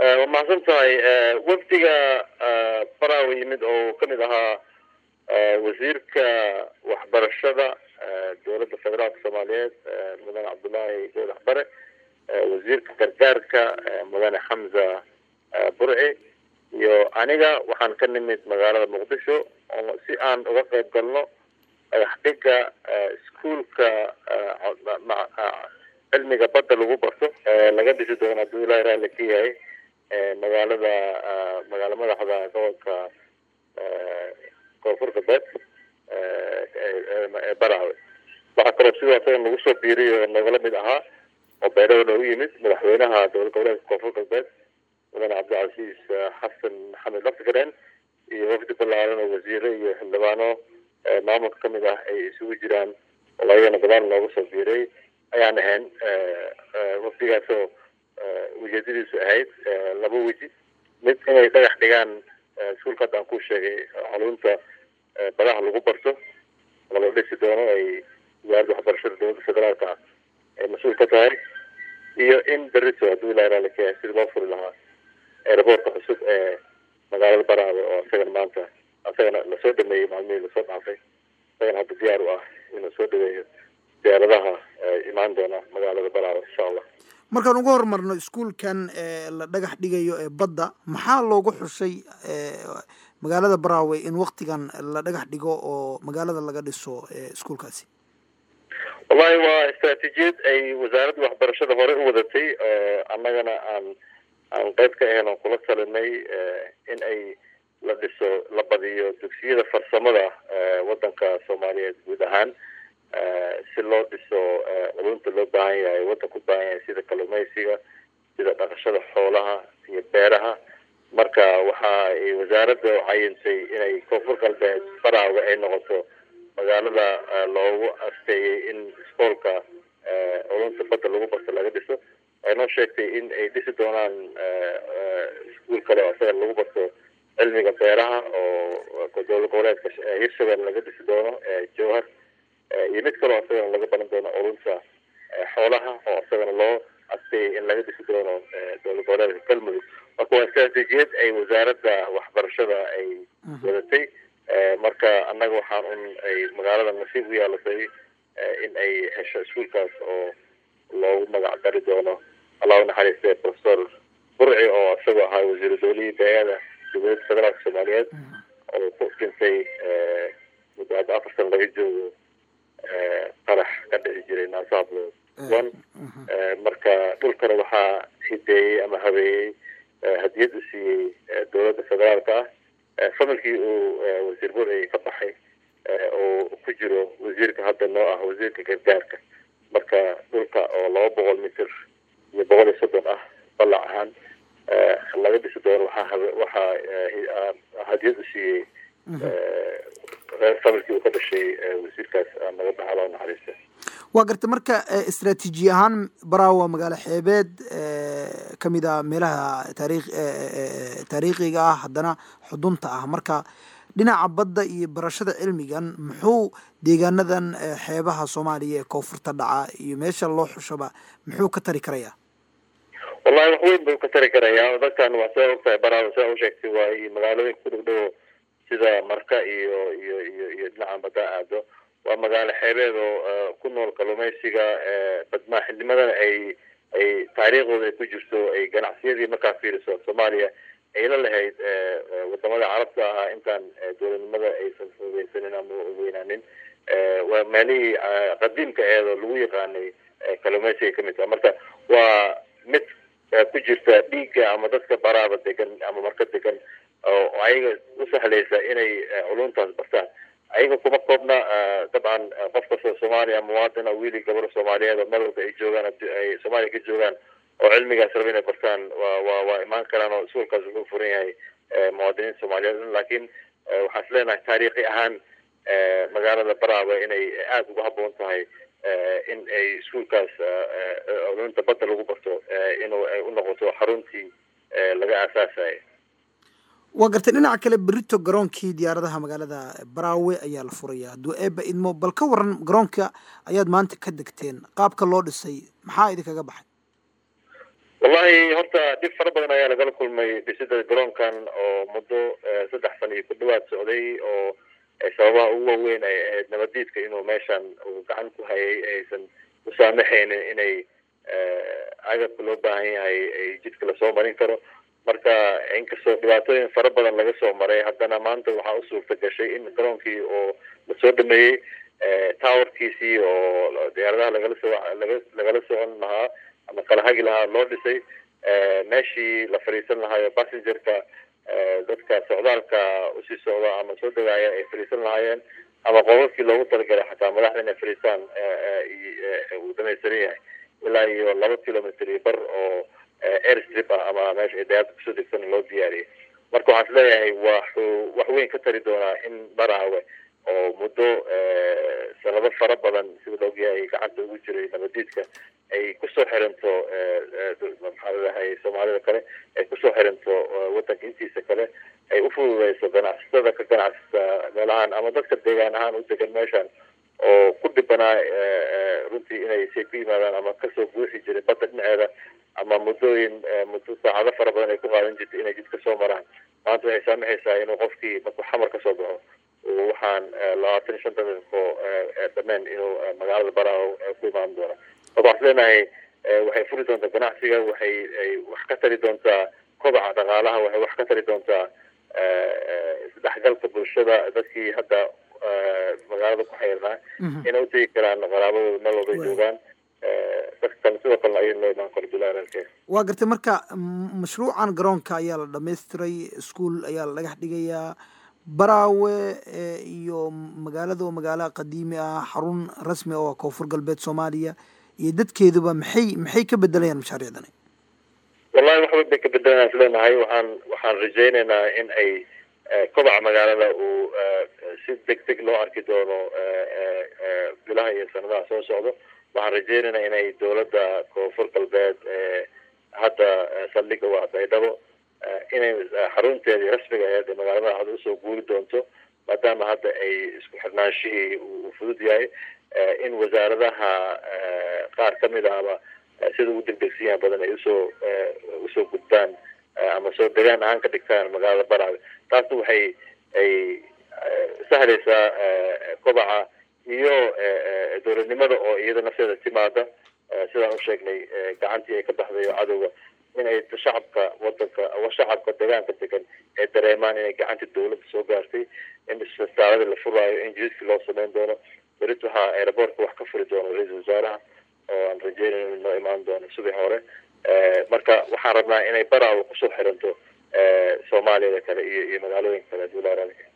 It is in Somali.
waa mahadsan tahay wafdiga baraawe yimid oo kamid ahaa wasiirka waxbarashada dowladda federaalka soomaaliyeed mudane cabdullaahi goodax bare wasiirka gargaarka mudane xamza burci iyo aniga waxaan ka nimid magaalada muqdisho oo si aan uga qayb galno dhagax dhiga iskuolka cilmiga badda lagu barto laga dhisi doono hadduu ilahi raalli ka yahay magaalada magaala madaxda gobolka koonfur galbeed ee baraawe waxaa kaloo sidoo asaga nagu soo biiriy oo nagala mid ahaa oo beedhada noogu yimid madaxweynaha dowlad goboleedka koonfur galbeed mudane cabdilcasiis xasan maxamed laftigareen iyo wafdi ballaaran oo wasiire iyo xildhibaano maamulka kamid ah ay isugu jiraan oo ayagana gadaal noogu soo biiray ayaan ahayn wafdigaasoo ujeedadiisu ahayd laba weji mid inay dhagax dhigaan iskuulka hadda aan ku sheegay xarunta badaha lagu barto oo la dhisi doono ay wasaaradda waxbarashada dowladda federaalka ah ay mas-uul ka tahay iyo in berito hadduu ilahi raali ka yahay sidii loo furi lahaa aeroboortka cusub ee magaalada baraawe oo isagana maanta isagana lasoo dhameeyey maalmihii lasoo dhaafay isagana hadda diyaar u ah inuu soo dhaweeyo diyaaradaha imaan doona magaalada baraawe insha allah markaan uga horumarno iskuolkan la dhagax dhigayo ee badda maxaa loogu xushay magaalada baraawe in waktigan la dhagax dhigo oo magaalada laga dhiso iskuolkaasi wallahi waa istraatiijiyad ay wasaaradda waxbarashada hore u wadatay annagana aan aan qayb ka ahayn oon kula talinay in ay la dhiso la badiyo dugsiyada farsamada waddanka soomaaliyeed guud ahaan si loo dhiso culunta loo baahan yahay waddanka u baahan yahay sida kalluumeysiga sida dhaqashada xoolaha iyo beeraha marka waxa ay wasaaradda cayintay inay koonfur galbeed baraawe ay noqoto magaalada loogu asteeyey in iskoolka culunta badda lagu barto laga dhiso ay noo sheegtay in ay dhisi doonaan iskuol kale oo isaga lagu barto cilmiga beeraha oo dowlad goboleedka hirshabelle laga dhisi doono jowhar iyo mid kaleo isagana laga baran doono culunta xoolaha oo isagana loo asteeyay in laga dhisi doono dowlad goboleedka galmudug marka waa istraatiijiyad ay wasaaradda waxbarashada ay wadatay marka annaga waxaan un ay magaalada nasiib u yaalatay in ay hesho iskuolkaas oo loogu magac dari doono allahu naxariiste professor burci oo isagoo ahaa wasiiru dowlihii beeyada dowladda federaalka soomaaliyeed oo ku dhintay muddo hadda afar sana laga joogo qarax ka dhici jiray naasahablo one marka dhulkana waxaa hideeyey ama habeeyey hadiyad u siiyey dowladda federaalka ah familkii uu wasiir burci ka baxay oo ku jiro wasiirka hadda noo ah wasiirka gargaarka marka dhulka oo laba boqol mitir iyo boqol iyo soddon ah ballac ahaan laga dhisi doono waxaa waxaa hadiyad u siiyey familkii uu ka dhashay wasiirkaas naga baxa loo naxariista waa garta marka istraatiiji ahaan baraawe magaalo xeebeed kamid a meelaha taarikh taariikhiga ah haddana xudunta ah marka dhinaca badda iyo barashada cilmigan muxuu deegaanadan xeebaha soomaaliya ee koonfurta dhaca iyo meesha loo xushaba muxuu ka tari karayaa wallahi wax weyn buu ka tari karayaa dadkan waa saa ogtahay baraawe saa u sheegtay waa magaalooyinka ku dhow dhowo sida marka iyo iyo iyo iyo dhinaca badda aado waa magaalo xeebeed oo ku nool kalluumeysiga badmaaxinimadana ay ay taariikhdooda ay ku jirto ay ganacsiyadii markaa fiiriso soomaaliya ay la lahayd wadamada carabta ahaa intaan dowladnimada aysan fogeysanin ama weynaanin waa meelihii qadiimka eedoo lagu yaqaanay kalluumeysiga kamid taha marka waa mid ku jirta dhiigga ama dadka baraaba degan ama marka degan oo ayaga u sahlaysa inay culuntaas bartaan ayaga kuma koobna dabcan qof kastoo soomaaliya muwaadina wiili gabar soomaaliyeed oo meel walba ay joogaan ay soomaaliya ka joogaan oo cilmigaas raba inay bartaan waa waa waa imaan karaan oo iskuolkaas wuxuu furan yahay muwaadiniinta soomaaliyeed laakiin waxaan is leenahay taariikhi ahaan magaalada baraawe inay aada uga habboon tahay in ay iskuolkaas culunta badda lagu barto inuu ay u noqoto xaruntii laga aasaasayo waa gartay dhinaca kale berito garoonkii diyaaradaha magaalada baraawe ayaa la furaya hadduu eeba idmo bal ka waran garoonka ayaad maanta ka degteen qaabka loo dhisay maxaa idinkaga baxay wallahi horta dhib fara badan ayaa lagala kulmay dhisida garoonkan oo muddo saddex sana iyo ku dhawaad socday oo sababaha ugu waaweyn ay ahayd nabadiidka inuu meeshan uu gacan ku hayay aysan u saamaxaynin inay agabka loo baahan yahay ay jidka lasoo marin karo marka inkastoo dhibaatooyin fara badan laga soo maray haddana maanta waxaa u suurta gashay in garoonkii oo lasoo dhameeyey towerkiisii oo diyaaradaha lagala soo laga lagala socon lahaa ama kala hagi lahaa loo dhisay meeshii la fadhiisan lahaayo passengerka dadka socdaalka usii socda ama soo degaaya ay fadhiisan lahaayeen ama qobabkii loogu talagalay xataa madaxda inay fadhiistaan uu dhamaystiran yahay ilaa iyo laba kilometer iyo bar oo airstrip ah ama meesha ay dayaalka kusoo degsan loo diyaariyay marka waxaan is leeyahay waxuu wax weyn ka tari doonaa in baraawe oo muddo sanado fara badan sida la ogyahay gacanta ugu jiray nabadiidka ay kusoo xiranto maxaa ladahay soomaalida kale ay kusoo xiranto wadanka intiisa kale ay ufududeyso ganacsatada ka ganacsata meelahaan ama dadka deegaan ahaan u degan meeshan oo ku dhibanaa runtii inay say ku yimaadaan ama kasoo buuxi jiray badda dhinaceeda ama muddooyin muddo saacado fara badan ay ku qaadan jirtay inay jidka soo maraan maanta waxay saamaxaysaa inuu qofkii markuu xamar kasoo baxo waxaan labaatan iyo shanta daqiiqo dhameen inuu magaalada baraawo ku imaan doono marka waxaan leenahay waxay furi doontaa ganacsiga waxay ay wax ka tari doontaa kobaca dhaqaalaha waxay wax ka tari doontaa isdhexgalka bulshada dadkii hadda magaalada ku xayrnaa inay utegi karaan qaraabadooda meel walbay joogaan dadkan sidoo kalena ayay loo imaan karo bilaaralke waa gartay marka mashruucan garoonka ayaa la dhamaystiray ischool ayaa la dhagax dhigayaa baraawe iyo magaalada oo magaalo qadiimi ah xarun rasmi oo koonfur galbeed soomaaliya iyo dadkeeduba maxay maxay ka bedelayaan mashaariicdani wallahi waxba bay ka bedelayaan isleenahay waxaan waxaan rajaynaynaa in ay kobaca magaalada uu si deg deg loo arki doono bilaha iyo sanadaha soo socdo waxaan rajaynaynaa inay dowladda koonfur galbeed hadda saldhiga waa baydhabo inay xarunteedii rasmiga aheed ee magaalada hadda usoo guuri doonto maadaama hadda ay isku xirnaanshihii uu fudud yahay in wasaaradaha qaar kamid ahba sida ugu degdegsiyaha badan ay usoo usoo gudbaan ama soo degaan ahaan ka dhigtaan magaalada baraawe taasna waxay ay sahlaysaa kobaca iyo dowladnimada oo iyada nafteeda timaada sidaan u sheegnay gacantii ay ka baxday oo cadowga in ay shacabka wadanka shacabka deegaanka degan ay dareemaan inay gacanta dowladda soo gaartay in isbitaaladii la furaayo in jididkii loo sameyn doono berit waxaa aeroboortka wax ka furi doono ra-iisul wasaaraha oo aan rajeynayn in noo imaan doono subax hore marka waxaan rabnaa inay baraawo kusoo xiranto soomaaliyada kale iyo iyo magaalooyinka kale duulaaraalka